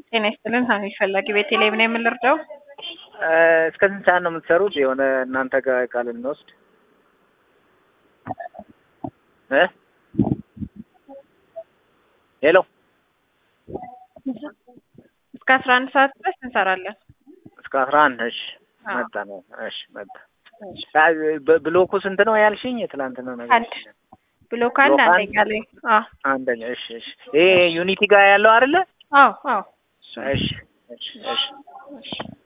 ጤና ይስጥልን ሀሚድ ፈላጊ ቤተልሔም ነው የምንረዳው? እስከ ስንት ሰዓት ነው የምትሰሩት? የሆነ እናንተ ጋር እቃ ልንወስድ እ ሄሎ እስከ አስራ አንድ ሰዓት ድረስ እንሰራለን። እስከ አስራ አንድ እሺ አዎ። መጣ ነው እሺ መጣ ብ- ብሎኩ ስንት ነው ያልሽኝ? የትላንትና ነገር አንድ ብሎክ አንድ ብሎክ አንድ? አንደኛ ላይ አዎ አንደኛ እሺ እሺ ይሄ ዩኒቲ ጋር ያለው አይደለ? አዎ አዎ እሱ ነው። እሺ እሺ እሺ እሺ